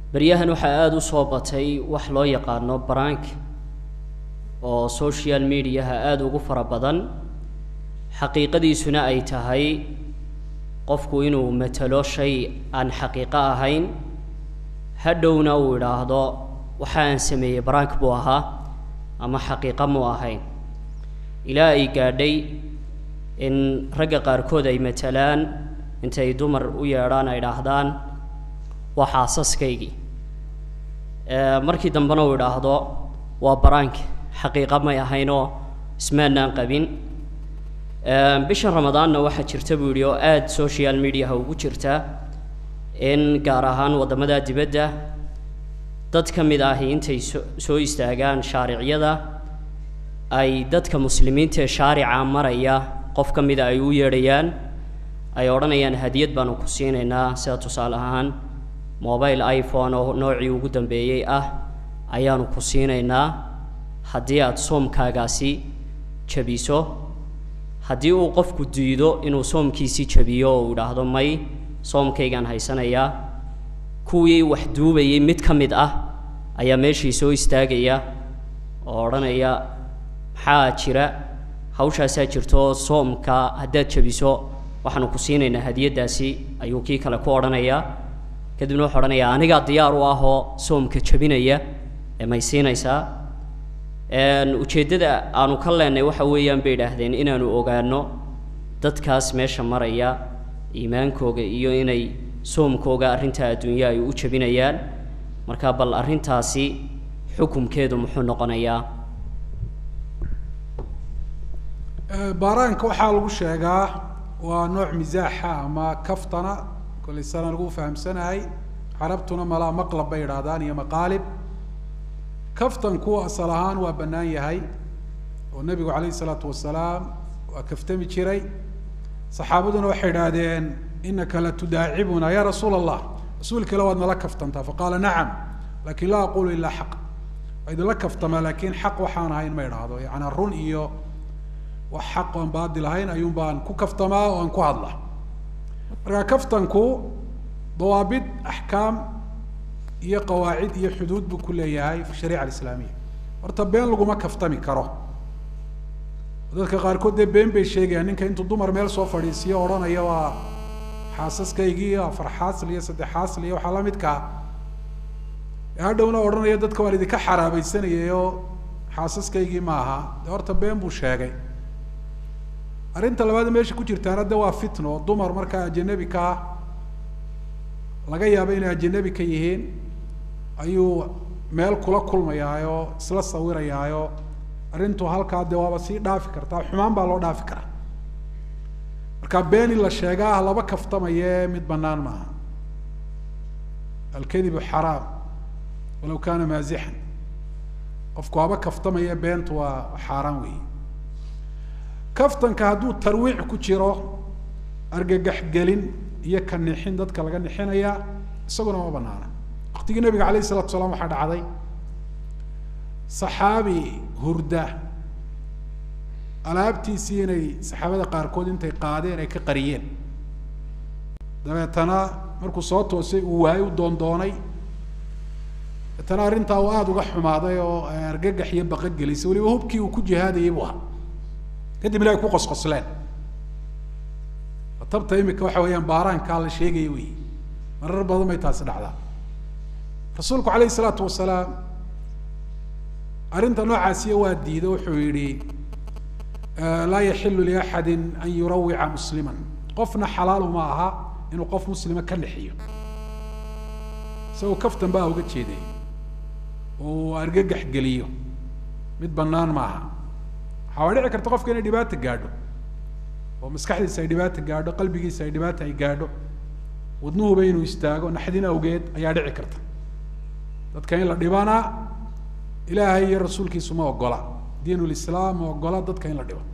beryahan waxaa aada u soo batay wax loo yaqaano barank oo social mediaha aada ugu fara badan xaqiiqadiisuna ay tahay qofku inuu matalo shay aan xaqiiqo ahayn hadhowna uu idhaahdo waxa aan sameeyey barank buu ahaa ama xaqiiqo muu ahayn ilaa ay gaadhay in ragga qaarkood ay matalaan intay dumar u yeedhaan ay idhaahdaan waa xaasaskaygii markii dambena uu idhaahdo waa barank xaqiiqa may ahaynoo ismaanaan qabin bishan ramadaanna waxaa jirta buu yidhi oo aada social mediaha ugu jirta in gaar ahaan waddamada dibadda dad ka mid ahi intay so soo istaagaan shaariciyada ay dadka muslimiinta ee shaarica maraya qof ka mida ay u yeedhayaan ay odhanayaan hadiyad baanu ku siinaynaa sida tusaale ahaan mobile iphone oo noocii ugu dambeeyey ah ayaanu ku siinaynaa haddii aada soomkaagaasi jabiso haddii uu qofku diido inuu soomkiisii jabiyo oo uu idhaahdo may soomkaygaan haysanayaa kuwii wax duubayay mid ka mid ah ayaa meeshii soo istaagaya oo odhanaya maxaa jira hawshaasaa jirto soomka haddaad jabiso waxaanu ku siinaynaa hadiyaddaasi ayuu kii kale ku odhanayaa kadibna wuxuu odhanayaa anigaa diyaar u ah oo soomka jabinaya ee may siinaysaa ujeeddada aanu ka leenay waxa weeyaan bay idhaahdeen inaanu ogaano dadkaas meesha maraya iimaankooga iyo inay soomkooga arrintaa adduunya ay u jabinayaan marka bal arrintaasi xukumkeedu muxuu noqonayaa baaraanka waxaa lagu sheegaa waa nooc misaaxa ama kaftana kollay sana lagu fahamsanahay carabtuna malaa maqlab bay idhaahdaan iyo maqaalib kaftanku asal ahaan waa bannaan yahay oo nebigu calayhi isalaatu wasalaam waa kaftami jiray saxaabaduna waxay idhaahdeen inaka la tudaacibuna ya rasuul allah rasuulka ila waad nala kaftantaa faqaala nacam lakin laa aqulu ilaa xaq waa idinla kaftamaa lakin xaq waxaan ahayn ma idhaahdo yaani run iyo wax xaq oan baadil ahayn ayuun baan ku kaftamaa oo aan ku hadla marka kaftanku dawaabid axkaam iyo qawaacid iyo xuduud buu ku leeyahay fi shariica alislaamiya horta been laguma kaftami karo dadka qaarkood dee been bay sheegayaan ninka intuu dumar meel soo fadhiisiyo odhanaya waa xaasaskaygii afar xaasl iyo saddex xaasl iyo waxaa lamidkaa hadhowna odhanaya dadka waan idinka xaraabaysanayay oo xaasaskaygii ma aha de horta been buu sheegay arrinta labaad meesha ku jirtaana de waa fitno dumar markaa ajanabi ka ah laga yaabo inay ajanabi ka yihiin ayuu meel kula kulmayaayo isla sawirayaayo arrintu halkaa de waaba sii dhaafi kartaa xumaan baa loo dhaafi karaa marka been in la sheegaa ah laba kaftamaye mid banaan maaha alkadibu xaraam walaw kana maazixan qofku haba kaftamaya beentu waa xaaraan weyi kaftanka hadduu tarwiic ku jiro argagax gelin iyo ka nixin dadka laga nixinaya isaguna ma banaana waktigii nabiga alayh isalatu salaam waxaa dhacday saxaabi hurda alaabtiisii inay saxaabada qaarkood intay qaadeen ay ka qariyeen dabeetana markuu soo toosay uu waayey u doondoonay dabeetana arrintaa uu aada uga xumaaday oo argagax iyo baqa gelisay waliba hubkii uu ku jihaadayay buu ahaa kadibna ay ku qosqosleen tabta imika waxa weeyaan baaraankaa la sheegaya wey marar badan bay taasi dhacdaa rasuulku alayh isalaatu wasalaam arrinta noocaasiya waa diiday wuxuu yihi laa yaxilu liaxadi an yurawica muslima qofna xalaalu ma aha inuu qof muslima ka nixiyo isagoo kaftan baa uga jeeday oo uu argagax geliyo mid banaan maaha waxaa dhici karta qofka inay dhibaata gaadho oo maskaxdiisa ay dhibaata gaadho qalbigiisa ay dhibaata ay gaadho wadnuhuba inuu istaago naxdin awgeed ayaa dhici karta dadka in la dhibana ilaahay iyo rasuulkiisu ma ogola diin lislaam ma ogola dadka in la dhibo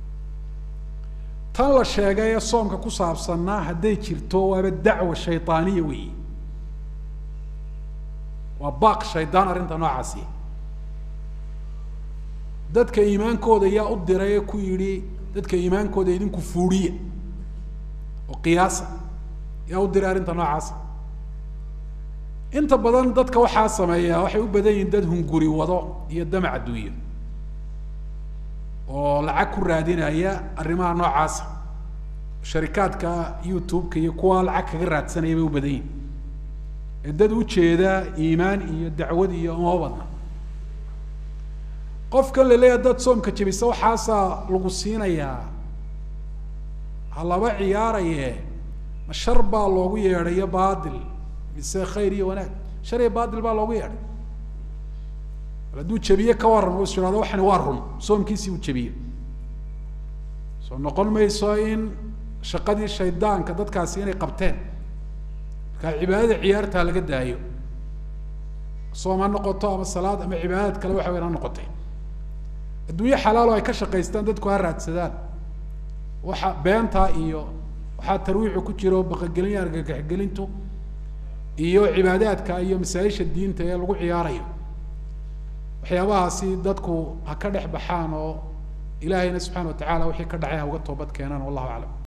tan la sheegay ee soomka ku saabsanna hadday jirto waaba dacwa shaydaaniya weyi waa baaq shaydaan arrinta noocaasi dadka iimaankooda yaa u diray ee ku yidhi dadka iimaankooda idinku fuudhiya oo qiyaasa yaa u diray arrinta noocaasa inta badan dadka waxaa sameeya waxay u badan yihiin dad hunguri wado iyo damac adduunyo oo lacag ku raadinaya arrimaha noocaasa sharikaadka youtube-ka iyo kuwa lacag kaga raadsanaya bay u badan yihin ee dad ujeeda iimaan iyo dacwad iyo uma badna qofkan la leeyahay dad soomka jebisa waxaasaa lagu siinayaa ha laba ciyaaraye ma shar baa loogu yeedhayo baadil mise khayr iyo wanaag shar iyo baadil baa loogu yeedhay bal hadduu jebiye ka waran u is ihahdo waxani waa run soomkiisii uu jebiye soo noqon mayso in shaqadii shaydaanka dadkaasi inay qabteen markaa cibaadada ciyaartaa laga daayo soom ha noqoto ama salaad ama cibaadad kale waxa weyan ha noqotay adduunye xalaalo ay ka shaqaystaan dadku ha raadsadaan waxa beentaa iyo waxaa tarwiixu ku jiro baqagelin argagaxgelintu iyo cibaadaadka iyo masaa-isha diinta ee lagu ciyaarayo waxyaabahaasi dadku ha ka dhex baxaan oo ilaahayna subxana wa tacala wixii ka dhacay ha uga toobad keenaan wallahu aclam